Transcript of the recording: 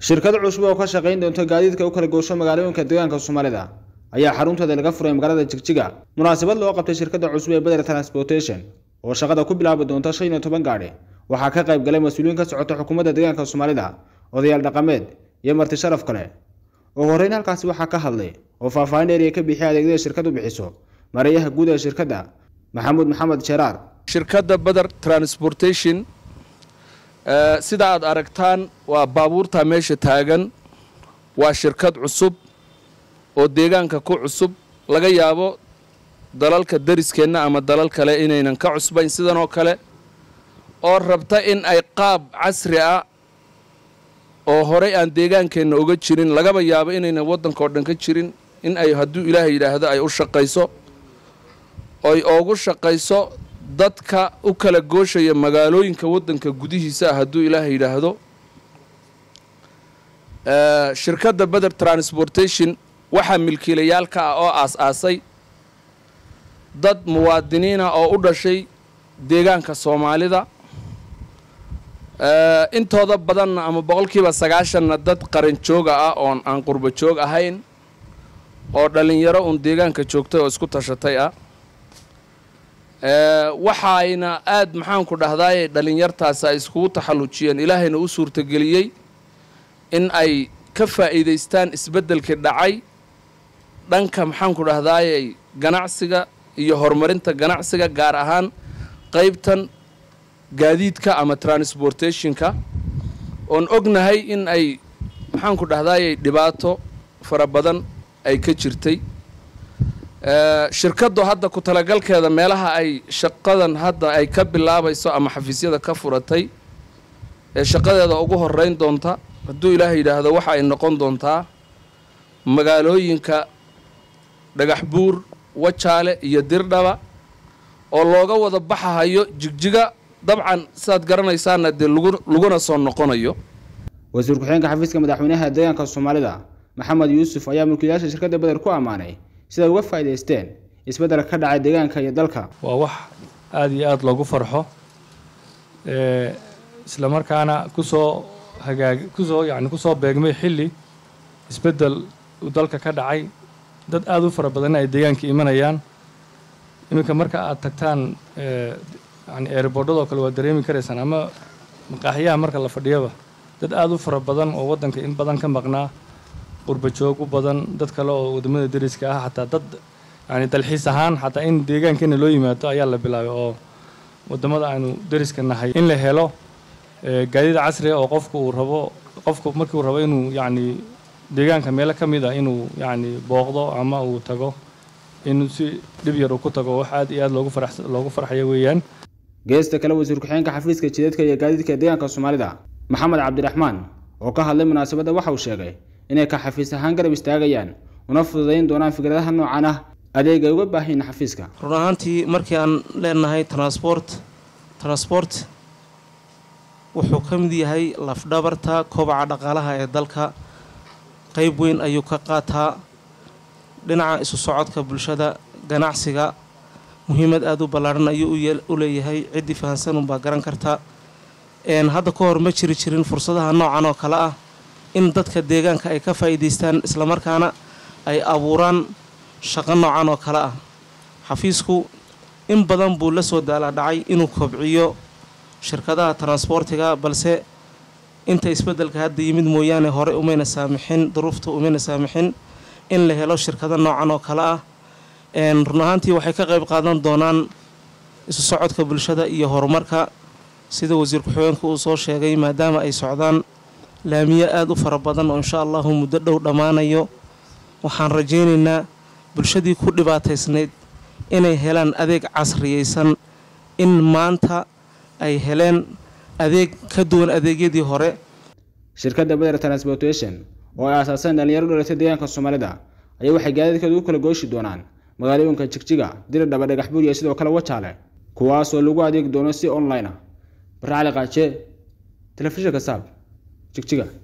shirkad cusub oo ka shaqayn doonta gaadiidka u kala goosho magaalooyinka deegaanka soomaalida ayaa xaruntooda laga furay magaalada jigjiga munaasabad loo qabtay shirkadda cusub ee beder transportation oo shaqada ku bilaabi doonta shan iyo toban gaadhi waxaa ka qayb galay mas-uuliyiin ka socota xukuumadda deegaanka soomaalida odayaal dhaqameed iyo marti sharaf kale ugu horreyn halkaasi waxaa ka hadlay oo faahfaahin dheeriya ka bixiyay adeegyada shirkadu bixiso mareeyaha guud ee shirkadda maxamuud maxamed jeraar shirkadda beder transportation sida aad aragtaan waa baabuurta meesha taagan waa shirkad cusub oo deegaanka ku cusub laga yaabo dalalka dariskeenna ama dalal kale inaynan ka cusbayn sidan oo kale oo rabta in ay qaab casri ah oo horey aan deegaankeenna uga jirin lagaba yaabo inaynan waddanka oo dhan ka jirin in ay hadduu ilaahay yidhaahdo ay u shaqayso oy oogu shaqayso dadka u kala gooshaya magaalooyinka waddanka gudihiisa ah hadduu ilaahay yidhaahdo shirkadda beder transportation waxaa milkiilayaal ka ah oo aas-aasay dad muwaadiniina oo u dhashay deegaanka soomaalida intooda badanna ama boqolkiiba sagaashanna dad qaran jooga ah oon aan qurbo joog ahayn oo dhallinyaro uun deegaanka joogtay oo isku tashatay ah waxayna aad maxaanku dhahdaay dhallinyartaasi ay iskugu taxallujiyeen ilaahayna u suurtageliyey in ay ka faa'iidaystaan isbeddelkii dhacay dhanka maxaanku dhahdaayey ganacsiga iyo horumarinta ganacsiga gaar ahaan qaybtan gaadiidka ama transportationka oon ognahay in ay maxaanku dhahdaayey dhibaato fara badan ay ka jirtay shirkaddu hadda ku talagalkeeda meelaha ay shaqadan hadda ay ka bilaabayso ama xafiisyada ka furatay ee shaqadeeda ugu horeyn doonta hadduu ilaahay yidhaahdo waxa ay noqon doontaa magaalooyinka dhagax buur wajaale iyo dirdhaba oo looga wada baxahayo jigjiga dabcan sidaad garanaysaana dee laguna soo noqonayo wasiir ku-xigeenka xafiiska madaxweynaha deegaanka soomaalida maxamed yuusuf ayaa mulkiilayaasha shirkadda beder ku ammaanay siday uga faa'idaysteen isbeddelka ka dhacay deegaanka iyo dalka waa wax aada iyo aada loogu farxo isla markaana kusoo hagaag kusoo yacni kusoo beegmay xilli isbeddel uu dalka ka dhacay dad aada u fara badanna ay deegaanka imanayaan iminka marka aad tagtaan yani eerboodhadoo kale waad dareemi karaysaan ama maqaaxiyaha marka la fadhiyaba dad aada u fara badan oo waddanka in badan ka maqnaa qurba joog u badan dad kale oo wadamada dariska ah xataa dad yani dalxiis ahaan xataa in deegaankeena loo yimaado ayaa la bilaabay oo wadamada aynu dariska nahay in la helo gaadiid casriga oo qofku uu rabo qofku markii uu rabo inuu yacni deegaanka meelo ka mid ah inuu yacni booqdo ama uu tago inuu si dhib yar uu ku tago wax aad iyo aad loogu farax loogu farxayo weeyaan geesta kale wasiir ku-xigeenka xafiiska jidadka iyo gaadiidka deegaanka soomaalida maxamed cabdiraxmaan oo ka hadlay munaasabadda waxa uu sheegay inay ka xafiis ahaan garab istaagayaan una fududayn doonaan fikradaha noocan ah adeeg ay uga baahayin xafiiska run ahaantii markii aan leenahay transport transport wuxuu ka mid yahay lafdhabarta kobaca dhaqaalaha ee dalka qeyb weyn ayuu ka qaataa dhinaca isu socodka bulshada ganacsiga muhiimad aada u ballaadhan ayuu u leeyahay ciddii fahansanunbaa garan karta hadda ka hor ma jiri jirin fursadaha noocan oo kale ah in dadka deegaanka ay ka faa'iidaystaan islamarkaana ay abuuraan shaqo noocan oo kale ah xafiisku in badan buu la soo daalaadhacay inuu kobciyo shirkadaha transboortiga balse inta isbeddelka hadda yimid mooyaane hore umayna saamixin duruufta umayna saamixin in la helo shirkado noocan oo kale ah run ahaantii waxay ka qayb qaadan doonaan isu socodka bulshada iyo horumarka sida wasiir ku-xigeenku uu soo sheegay maadaama ay socdaan laamiyo aada u fara badan oo insha allahu muddo dhow dhammaanayo waxaan rajaynaynaa bulshadii ku dhibaataysnayd inay helaan adeeg casriyaysan in maanta ay heleen adeeg ka duwan adeegyadii hore shirkadda beder transportation oo ay aasaaseen dhalinyaro dhalatay deegaanka soomaalida ayaa waxay gaadiidkeedu u kala gooshi doonaan magaalooyinka jigjiga diridhaba dhagax buur iyo sidoo kale wajaale kuwaasoo lagu adeegi doono si online ah barre cali qaaje telefishinka saab jigjiga